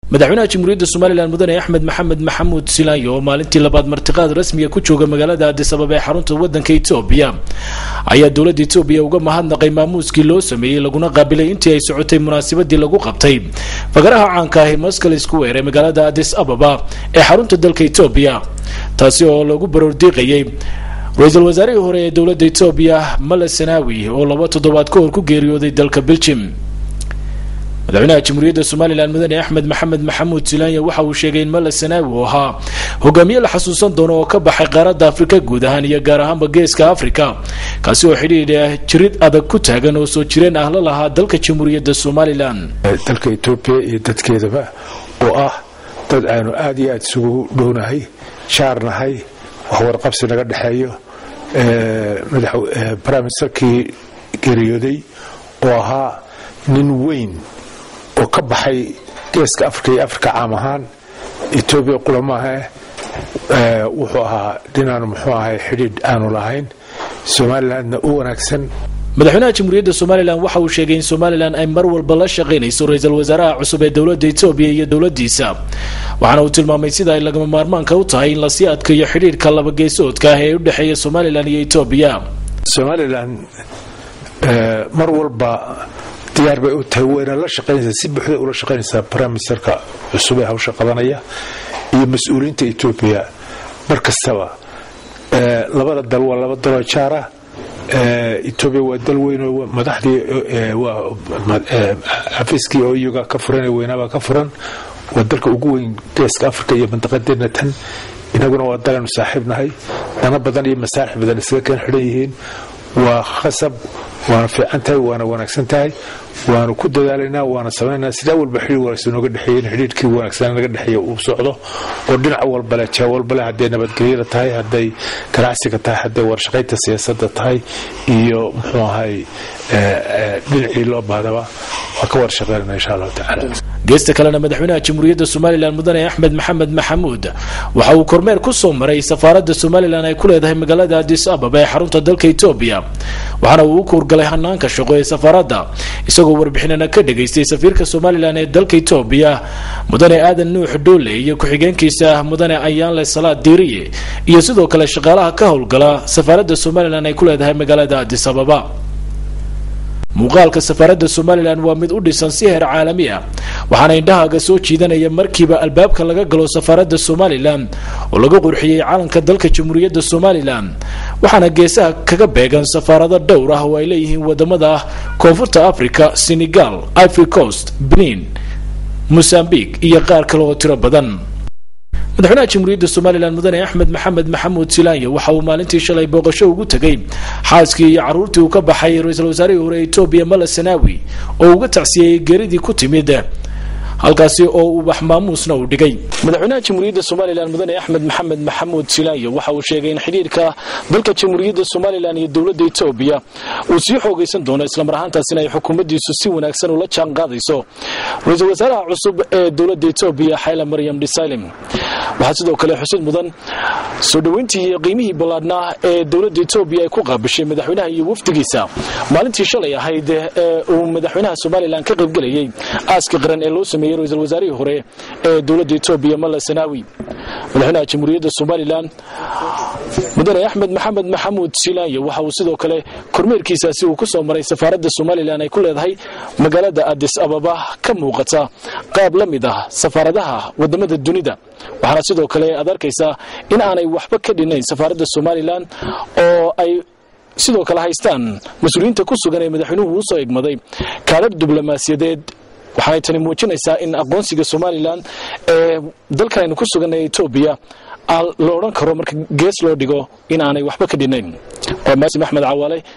madaxweynaha jamhuuriyadda somalilan mudane axmed maxamed maxamuud silaanyo oo maalintii labaad martiqaad rasmiga ku jooga magaalada addis ababa ee xarunta wadanka etoobiya ayaa dowladda etoobiya uga mahadnaqay maamuuskii loo sameeyey laguna qaabilay intii ay socotay munaasabadii lagu qabtay fagaraha caanka ahi maskal square ee magaalada addis ababa ee xarunta dalka etoobiya taasi oo lagu baroordiiqayay ra-iisul wasaarihii hore ee dowladda etoobiya male sanawi oo laba toddobaad ka hor ku geeriyooday dalka beljim madaxweynaha jamhuuriyadda somalilan mudane axmed maxamed maxamuud silaanya waxa uu sheegay in male sanaawi uu ahaa hogaamiye la xasuusan doono oo ka baxay qaaradda afrika guud ahaan iyo gaar ahaanba geeska afrika kaasi oo xidhiidha jirid adag ku taagan oo soo jireen ah la lahaa dalka jamhuuriyadda somalilan dalka etoobiya iyo dadkeedaba oo ah dad aanu aad iyo aad isugu dhownahay jaarnahay waxwarqabsi naga dhexeeyo briministerkii geeriyooday oo ahaa nin weyn oo ka baxay geeska afrika iyo afrika caam ahaan etoobiya qulamaahae wuxuu ahaa dhinaanu muxuu ahay xidhiidh aanu lahayn somalilandna u wanaagsan madaxweynaha jamhuuriyadda somalilan waxa uu sheegay in somalilan ay mar walba la shaqaynayso ra-iisul wasaaraha cusub ee dowladda etoobiya iyo dowladdiisa waxaana uu tilmaamay sida ay lagama maarmaanka u tahay in lasii adkayo xidhiidhka labageesoodka ah ee u dhexeeya somalilan iyo etoobiya somalilan mar walba diyaar bay u tahay wayna la shaqaynaysaa si buuxda ula shaqaynaysaa briministerka cusub ee hawsha qabanaya iyo mas-uuliyiinta etoobiya mar kastaba labada dal waa laba daloo jaara etoobiya waa dal weynoo madaxdii xafiiskii oo iyaga ka furan ee weynaabaa ka furan waa dalka ugu weyn geeska afrika iyo mandaqadeena tan inaguna waa dalanu saaxiib nahay dana badan iyo masaalix badan isaga keen xidhan yihiin waa khasab waana fiican tahay waana wanaagsan tahay waanu ku dadaalaynaa waana samaynaa sidaa walba xidhiir wanaagsan nooga dhexeeya in xidhiirkii wanaagsan naga dhexeeya uu socdo oo dhinac walbale jaa walbale hadday nabadgelyada tahay hadday ganacsiga tahay hadday warshaqaynta siyaasadda tahay iyo muxuu ahay dhinacii loo bahdaba waa ka warshaqaynana insha allahu tacaala geesta kalena madaxweynaha jamhuuriyadda somalilan mudane axmed maxamed maxamuud waxa uu kormeer ku soo maray safaaradda somalilan ay ku leedahay magaalada addis ababa ee xarunta dalka etoobiya waxaana uu u kuurgalay hanaanka shaqo ee safaaradda isagoo warbixinana ka dhagaystay safiirka somalilan ee dalka etoobiya mudane aadan nuux dhoole iyo ku-xigeenkiisa mudane ayaanle salaad diiriye iyo sidoo kale shaqaalaha ka howlgala safaaradda somalilan ay ku leedahay magaalada addis ababa muuqaalka safaaradda somalilan waa mid u dhisan si heer caalami ah waxaana indhahaaga soo jiidanaya markiiba albaabka laga galo safaaradda somalilan oo laga qurxiyey calanka dalka jamhuuriyadda somalilan waxaana geesaha kaga beegan safaarado dhowr ah oo ay leeyihiin wadamada ah koonfurta africa senegal ivory coast benin mosambique iyo qaar kale oo tiro badan madaxweynaha jamhuuriyadda somalilan mudane axmed maxamed maxamuud silaanya waxa uu maalintii shalay booqasho ugu tegay xaaskii iyo caruurtii uu ka baxay ra-iisul wasaarihii hore etoobiya male sanaawi oo uga tacsiyeyey geeridii ku timid halkaasi oo ubax maamuusna uu dhigay madaxweynaha jamhuuriyadda somalilan mudane axmed maxamed maxamuud silaanya waxa uu sheegay in xidhiirka dalka jamhuuriyadda somalilan iyo dowladda etoobiya uu sii xoogaysan doono islamar ahaantaasina ay xukuumaddiisu si wanaagsan ula jaan qaadayso ra-iisul wasaaraha cusub ee dowladda etoobiya xayla maryam dhisalim waxaa sidoo kale xusid mudan soo dhoweyntii iyo qiimihii ballaadhnaa ee dowladda etoobiya ay ku qaabishay madaxweynaha iyo wafdigiisa maalintii shalay ahayd ee uu madaxweynaha somalilan ka qaybgelayay aaska qaran ee loo sameeyey ra-iisul wasaarihii hore ee dowladda etoobiya malla sanaawi madaxweynaha jamhuuriyadda somalilan mudane axmed maxamed maxamuud silaanya waxa uu sidoo kale kormeerkiisaasi uu ku soo maray safaaradda somalilan ay ku leedahay magaalada addis ababa ka muuqata qaab la mid ah safaaradaha wadamada dunida waxaana sidoo kale aad arkaysaa in aanay waxba ka dhinayn safaaradda somalilan oo ay sidoo kale haystaan mas-uuliyiinta ku sugan ee madaxweynuhu usoo egmaday kaalar diblomaasiyadeed waxaanay tani muujinaysaa in aqoonsiga somalilan ee dalkan aynu ku suganay etoobiya la odhan karo marka gees loo dhigo in aanay waxba ka dhinayn waa maasim axmed cawaale